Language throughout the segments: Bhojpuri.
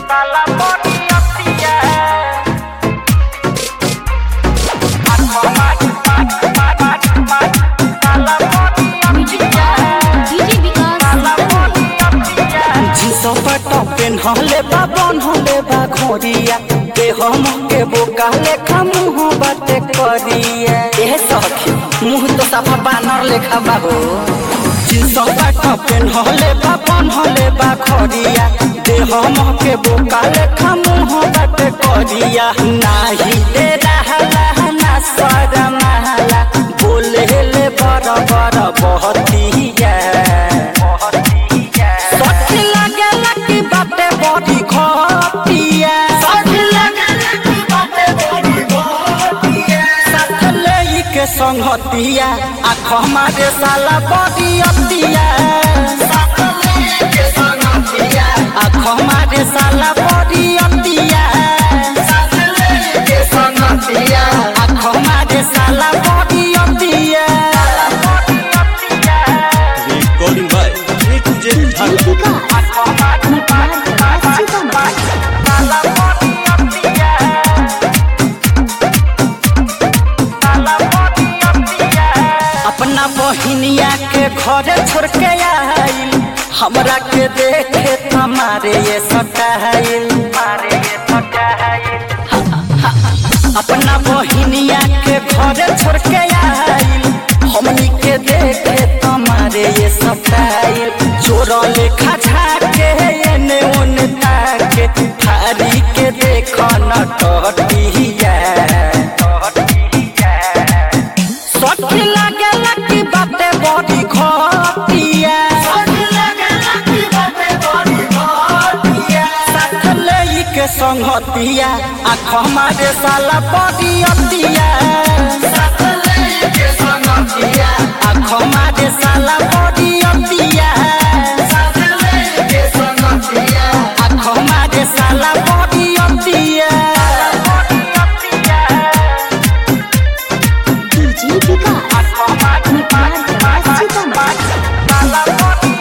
Sala poniatia Aku maju maju maju maju Sala poniatia DJ विकास Sala poniatia झिसपट पेन्हले बा बन्हले बा घोरिया देह के बोका लेखा मुँह बाटे करिया एह सखी मुँह तो सफा बानर लेखा बा हो झिसपट पेन्हले बा बन्हले बा घोरिया देह के बोका लेखा मुँह बाटे करिया नाही दे रहला ना सर महला बोले ले बर बर बहतिया सखी लागेला कि बाटे बड़ी खटिया सखी लागेला कि बाटे बड़ी खटिया साथ लेई के संगतिया आँख हमारे साला बड़ी अतिया साथ लेई के संगतिया आँख हमारे साला बड़ी अतिया साथ लेई के संगतिया आँख हमारे साला बड़ी अतिया Recording by A to Z DJ Dhaka. विकास मटियार कला सीतामढ़ी अपना बहिनिया के घरे छोड़ के आइल हमरा के देखे हमारे ये सटाइल अपना बहिनिया के घरे छोड़ के आइल हमनी के देखे हमारे ये सटाइल चोर लेखा झाके एने ओने ताके थारी के देख न टटिया सखी लागेला कि बाटे बड़ी खटिया साथ लेई के संगतिया आँख हमारे साला बड़ी अतिया आँख हमारे साला बड़ी अतिया आँख हमारे साला बड़ी अतिया DJ विकास मटियार कला सीतामढ़ी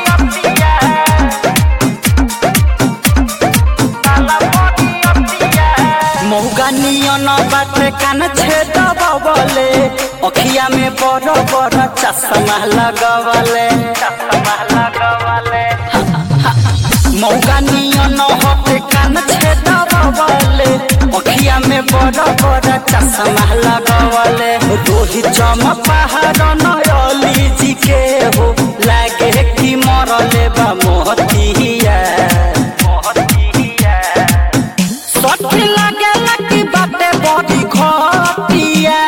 मौगा नियन बाटे कान छेद बबले अखिया में बड़ बड़ चश्मा लगवले मौगा नियन हटे कान छेद बबले अखिया में बड़ बड़ चश्मा लगवले रोही चम पहाड़ नयली जी के हो लागे कि मरले बा मोहतिया सखी लागेला कि बाटे बड़ी खटिया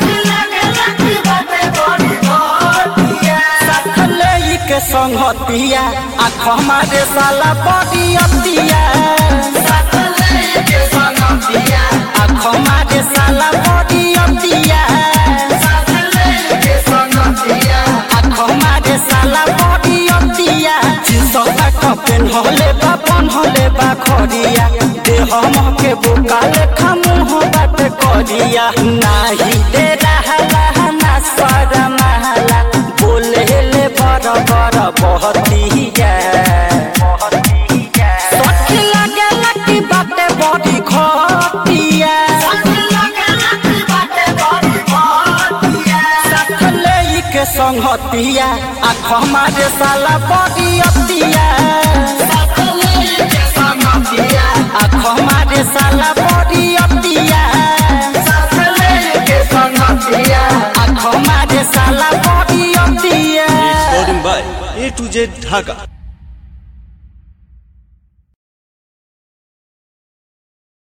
साथ लेई के संगतिया आँख हमारे साला बड़ी अतिया आँख हमारे साला बड़ी अतिया आँख हमारे साला बड़ी अतिया जिसका कपेन होले बा बनहले बा खरिया देह के बुका लेखा मुँह बात करिया नाही दे रहला ना सर महला बोले ले बर बर बहतिया सखी लागेला कि बाटे बड़ी खटिया साथ लेई के संगतिया आँख हमारे साला बड़ी अतिया आँख हमारे साला बड़ी अतिया आँख हमारे साला बड़ी अतिया Recording by A to Z Dhaka.